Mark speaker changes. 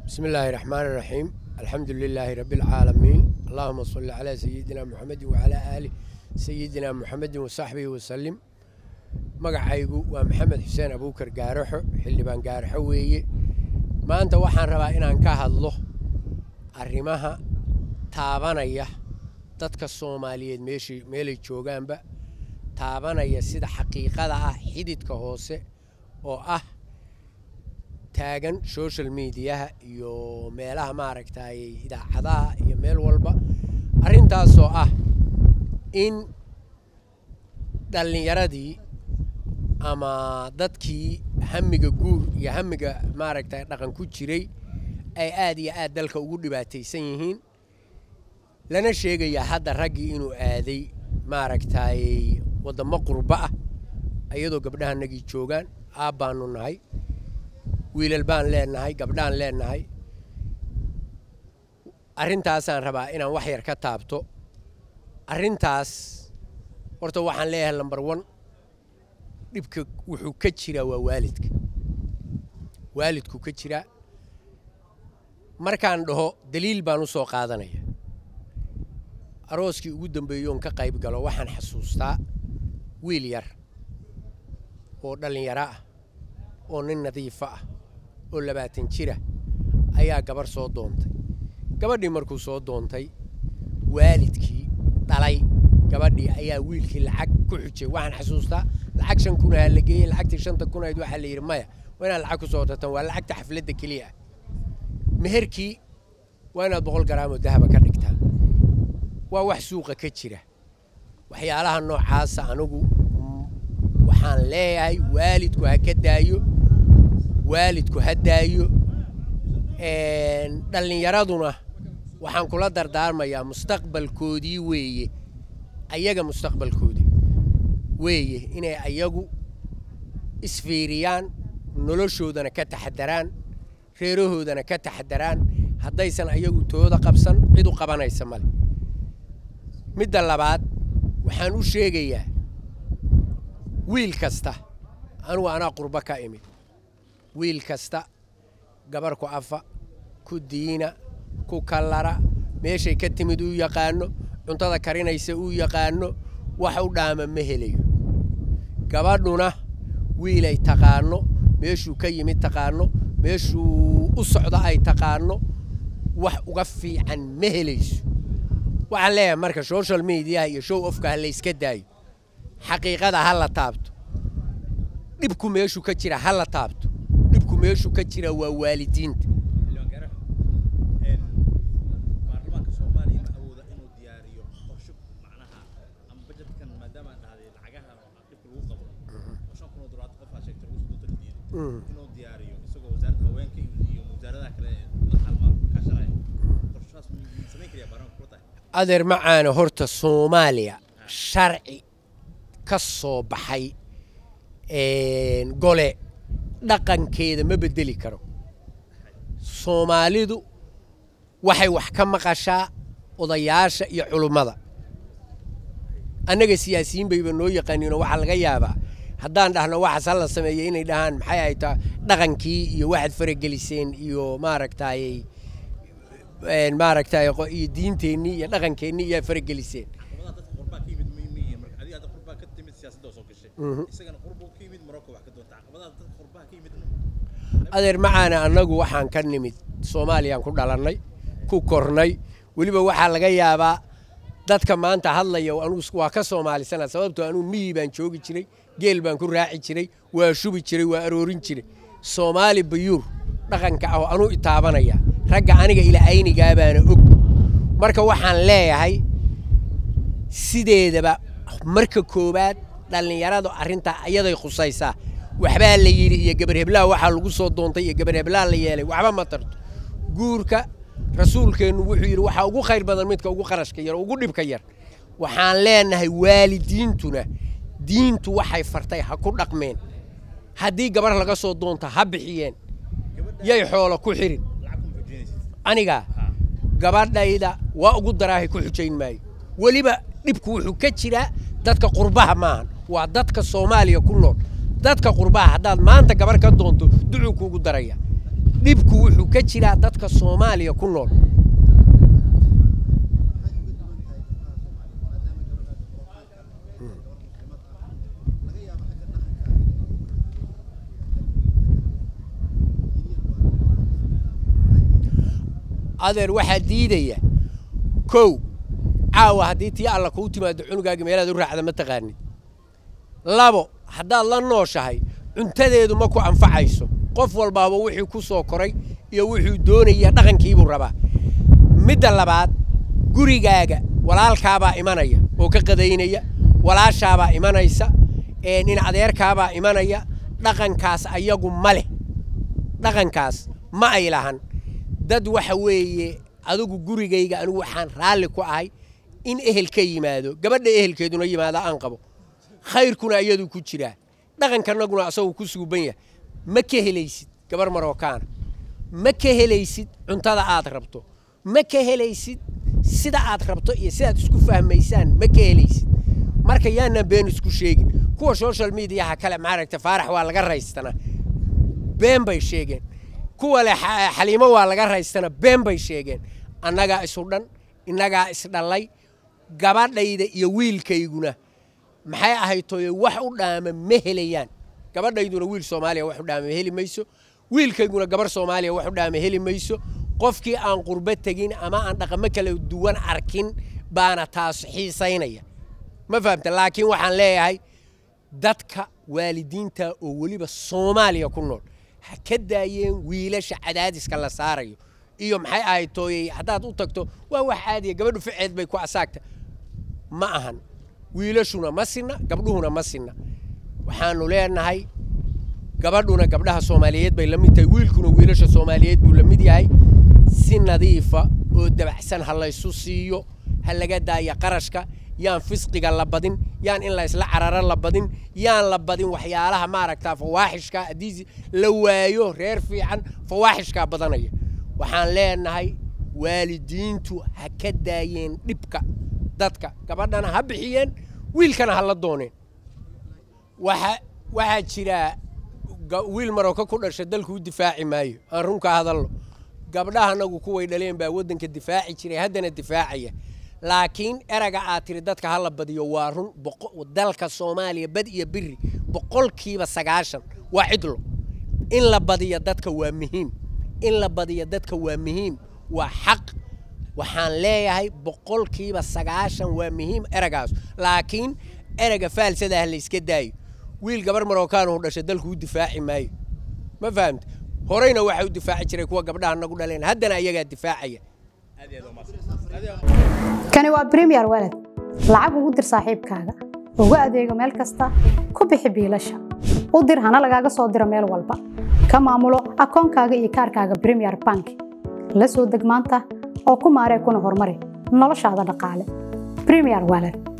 Speaker 1: بسم الله الرحمن الرحيم الحمد لله رب العالمين اللهم صل على سيدنا محمد وعلى آله سيدنا محمد وصحبه وسلم magacaygu waa maxamed xuseen abuukar gaaraxo xildhibaan gaaraxo weeye maanta waxaan rabaa inaan ka hadlo arrimaha taabanaya dadka soomaaliyeed meeshii meelay joogaanba taabanaya sida xaqiiqada ah xididka hoose oo ah taagan social mediaha iyo meelaha maaragtay idaacadaha iyo meel walba arrintaasoo ah in dhallinyaradii ama dadkii hamiga guur iyo hamiga maaragtay dhaqan ku jiray ay aad iyo aad dalka ugu dhibaataysan yihiin lana sheegayaa hadda raggii inuu aaday maaragtay waddamo qurbo ah iyadoo gabdhahanagii joogaan aab baanu nahay wiilal baan leenahay gabdhaan leenahay arrintaasaan rabaa inaan wax yar ka taabto arrintaas horta waxaan leeyahay lambar one dhibka wuxuu ka jiraa waa waalidka waalidku ka jiraa markaan dhaho daliil baan u soo qaadanaya arooskii ugu dambeeyoon ka qayb galo waxaan xasuustaa wiil yar oo dhallinyaro ah oo nin nadiifo ah oo labaatan jira ayaa gabarh soo doontay gabadhii markuu soo doontay waalidkii dhalay gabadhii ayaa wiilkii lacag ku xujay waxaan xasuustaa lacag shan kun ahaa la geeyey lacagtii shanta kun ahayd waxaa la yidhi maya waa inaad lacag ku soo dartaan waa lacagta xafladda keliya ah meherkii waa inaad boqol garaamoo dahaba ka dhigtaan waa wax suuqa ka jira waxyaalaha noocaasa anigu waxaan leeyahay waalidku ha ka daayo waalidku ha daayo dhallinyaraduna waxaan kula dardaarmayaa mustaqbalkoodii weeye ayaga mustaqbalkoodii weeye inay ayagu isfiiriyaan noloshoodana ka taxadaraan reerahoodana ka taxadaraan haddaysan ayagu tooda qabsan cid u qabanaysa male midda labaad waxaan u sheegayaa wiil kasta anugu anaa qurbo ka imid wiil kasta gabar ku afa ku diina ku kallara meeshay ka timid uu yaqaano cuntada karinaysa uu yaqaano wax u dhaama ma helayo gabadhuna wiilay taqaano meeshuu ka yimid taqaano meeshuu u socdo ay taqaano wax uga fiican ma helayso waxaan leeyahay marka social mediaha iyo show ofka ha layska daayo xaqiiqada ha la taabto dhibku meeshuu ka jira ha la taabto dhibku meeshuu ka jira waa waalidiinta
Speaker 2: inuu diyaariyo isagoo wasaaradda haweenka iyo wasaaradaha kale la halmaal kaashanaya qorshahaas samayn kariyaa baarlamaanka kula tahay
Speaker 1: adeer macaana horta soomaaliya sharci ka soo baxay gole dhaqankeeda ma bedeli karo soomaalidu waxay wax ka maqashaa odayaasha iyo culummada annaga siyaasiyiin bayba noo yaqaaniinoo waxaa laga yaabaa haddaan dhahno waxaas ha la sameeya inay dhahaan maxay ay taa dhaqankii iyo waxaad farageliseen iyo maaragtayy maaragtay iyo diinteennii iyo dhaqankeennii iyaa farageliseen
Speaker 2: caqabadaha dadka qurbaa ka yimid ma yihiin marka adiga hadda qurbaa ka timid siyaasadda oo soo gashay isagana qurbuu ka yimid marocco wax ka doonta caqabadaha dadka qurbaha ka yimid
Speaker 1: adeer macaana annagu waxaan ka nimid soomaaliyaan ku dhalannay ku kornay weliba waxaa laga yaabaa dadka maanta hadlaya anugu waa ka soomaalisana sababtoo anugu miyi baan joogi jiray geel baan ku raaci jiray waa shubi jiray waa aroorin jiray soomaali bayuur dhaqanka ah oo anuu itaabanaya ragga aniga ila aynigaa baana og marka waxaan leeyahay sideedaba marka koowaad dhallinyaradu arrintaa ayaday khusaysaa waxbaa la yidhi iyo gabar heblaha waxaa lagu soo doontay iyo gabar heblaha la yeelay waxba ma tarto guurka rasuulkeennu wuxuu yidhi waxaa ugu khayr badan midka ugu qarashka yar oo ugu dhibka yar waxaan leenahay waalidiintuna diintu waxay fartay ha ku dhaqmeen haddii gabar laga soo doonta ha bixiyeen yay xoolo ku xirin
Speaker 2: lacag kuma xoojinaysid
Speaker 1: aniga gabadhayda waa ugu daraahay ku xujayn maayo weliba dhibku wuxuu ka jiraa dadka qurbaha maahan waa dadka soomaaliya ku nool dadka qurbaha haddaad maanta gabar ka doonto ducuu kuugu daraya dhibku wuxuu ka jiraa dadka soomaaliya ku nool adeer waxaa diidaya kow caawa haddii tii alla kuu timaado cunugaaga meelaad u raacda ma taqaanid labo haddaad la nooshahay cuntadeedu ma ku anfacayso qof walbaaba wixii ku soo koray iyo wuxuu doonaya dhaqankiibuu rabaa midda labaad gurigaaga walaalkaabaa imanaya oo ka qadaynaya walaashaabaa imanaysa nin adeerkaabaa imanaya dhaqankaas ayagu ma leh dhaqankaas ma ay lahan dad waxa weeye adigu gurigayga anigu waxaan raalli ku ahay in ehel ka yimaado gabadha ehelkeeduna yimaada aan qabo khayrkuna iyadu ku jiraa dhaqankanaguna asagoo ku suuban yahay ma ka helaysid gabar marookaana ma ka helaysid cuntada aad rabto ma ka helaysid sida aad rabto iyo sidaad isku fahmaysaan ma ka helaysid marka yaanaan been isku sheegin kuwa social mediaha kale maaragta faarax waa laga raystanaa been bay sheegeen kuwa leh xaliimo waa laga raystana been bay sheegeen annagaa isu dhan innagaa isdhallay gabadhayda iyo wiilkayguna maxay ahayd tooye wax u dhaama ma helayaan gabadhayduna wiil soomaaliya wax u dhaama heli mayso wiilkayguna gabar soomaaliya wax u dhaama heli mayso qofkii aan qurbo tegin ama aan dhaqamo kala duwan arkin baana taas xiisaynaya ma fahamta laakiin waxaan leeyahay dadka waalidiinta oo weliba soomaaliya ku nool ha ka daayeen wiilasha cadaadiska la saarayo iyo maxay ahayd tooyey haddaad u tagto waa wax caadiya gabadhu ficeed bay ku asaagta ma ahan wiilashuna ma sinna gabdhuhuna ma sinna waxaanu leenahay gabadhuna gabdhaha soomaaliyeed bay la mid tahay wiilkuna wiilasha soomaaliyeed buu la mid yahay si nadiifa oo dabacsan ha laysu siiyo ha laga daaya qarashka yaan fisqiga la badin yaan in la isla cararo la badin yaan la badin waxyaalaha maaragtaa fawaaxishka haddii la waayo reer fiican fawaaxishkaa badanaya waxaan leenahay waalidiintu ha ka daayeen dhibka dadka gabadhana ha bixiyeen wiilkana ha la dooneen waxa waxaa jira wiil marooka ku dhasha dalku u difaaci maayo aan runka hadalno gabdhahanagu kuway dhaleen baa waddanka difaaci jiray haddana difaacaya laakiin eraga aad tiri dadka ha la badiyo waa run dalka soomaaliya bad iyo biri boqolkiiba sagaashan waa cidlo in la badiyo dadka waa muhiim in la badiyo dadka waa muhiim waa xaq waxaan leeyahay boqolkiiba sagaashan waa muhiim eragaas laakiin erega faalsadaah la iska daayo wiil gabar marookaanu dhashay dalku u difaaci maayo ma fahamta horeyna waxa u difaaci jiray kuwa gabdhaha nagu dhaleen haddana ayagaa difaacaya
Speaker 3: kani waa bremiyer walad lacag ugu dir saaxiibkaaga ugu adeego meel kasta ku bixi biilasha u dir hana lagaaga soo diro meel walba ka maamulo akoonkaaga iyo kaarkaaga bremiyer bank la soo deg maanta oo ku maaree kuna horumari noloshaada dhaqaale bremiyer walad